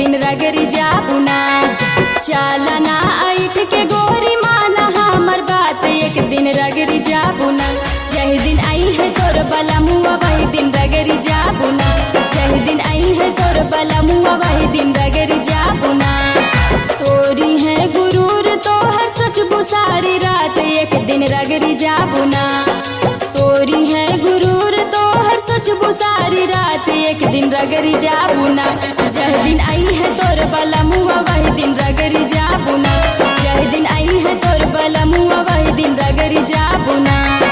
दिन रगरी जाबुना चालना ऐठ के गोरी माना हमर बात एक दिन रगरी जाबुना जही दिन आई है तोर बला मुआ वही दिन रगरी जाबुना जही दिन आई है तोर बला मुआ वही दिन रगरी जाबुना तोरी है गुरूर तो हर सच सारी रात एक दिन रगरी जाबुना तोरी है गुरूर तो हर सच सारी रात एक दिन रगरी जाबुना जह दिन आई है तोर बला मुआ वही दिन रगरी जाबुना जह दिन आई है तोर बला मुआ वही दिन रगरी जाबुना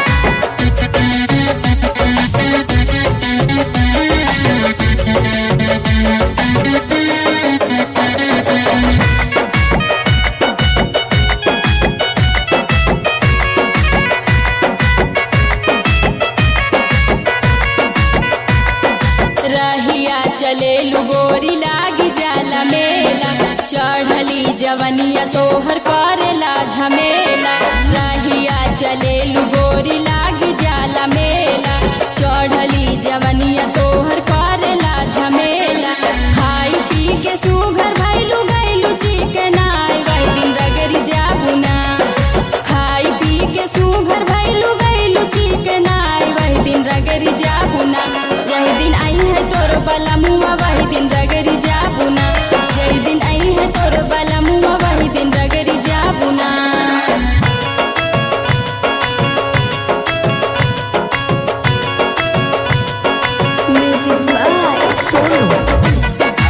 रहिया चले गोरी लागी जाला मेला चढ़ली जवनिया तोहर करेला झमेला रहिया चले गोरी लागी जाला मेला चढ़ली जवनिया तोहर करेला झमेला खाई पी के सुघर भैलू गैलू चिकन आई वही दिन रगरी जाबुना खाई पी के सुघर भैलू गैलू चिकन आई वही दिन रगरी जाबुना जही दिन आई है तोर बला मुआ वही दिन रगरी जाबुना जही दिन आई है तोर बला मुआ वही दिन रगरी जाबुना Music by Sonu.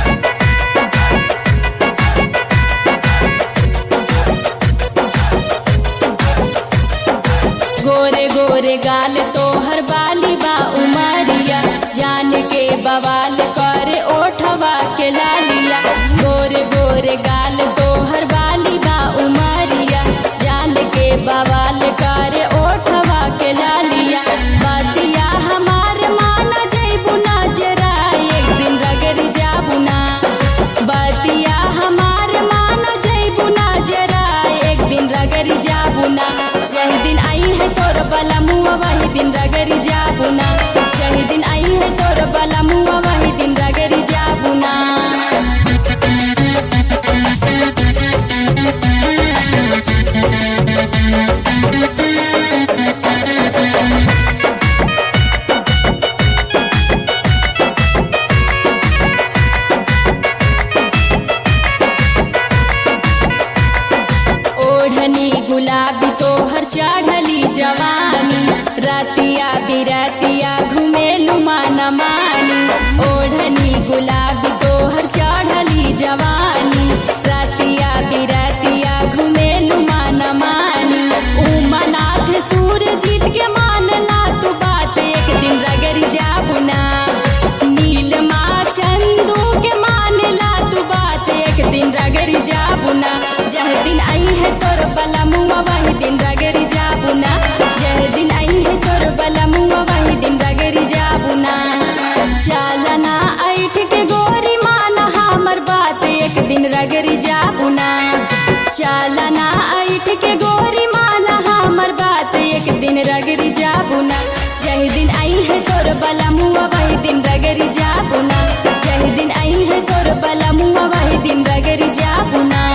गोरे गोरे गाल तोहर बाली बा उमरिया जान के बवाल करे ओठवा के लालिया गोरे गोरे गाल तोहर बाली बा उमरिया जान के बवाल करे ओठवा के लालिया बतिया हमार माना जैबू ना जरा एक दिन रगरी जाबुना बतिया हमार माना जैबू ना जरा एक दिन रगरी जाबुना जही दिन आई है तोर बला मुआ वही दिन रगरी जाबुना जही दिन आई है तोर बला मुआ वही दिन रगरी जाबुना ओढ़नी गुलाबी तोहर चढ़ली जवानी रातिया बिरातिया घुमेलू माना मानी ओढ़नी गुलाबी तोहर चढ़ली जवानी रातिया बिरातिया घुमेलू माना मानी उमनाथ सूर्य जीत के मानला तू बात एक दिन रगरी जाबुना नीलमा चंदू के मानला तू बात एक दिन रगरी जाबुना जह दिन आई है तोर बला मुआ वही दिन रगरी जाबुना जह दिन आई है तोर बला मुआ वही दिन रगरी जाबुना चालना ऐठ के गोरी माना हमर बात एक दिन रगरी जाबुना चालना ऐठ के गोरी माना हमर बात एक दिन रगरी जाबुना जही दिन आई है तोर बला मुआ वही दिन रगरी जाबुना जही दिन आई है तोर बला मुआ वही दिन रगरी जाबुना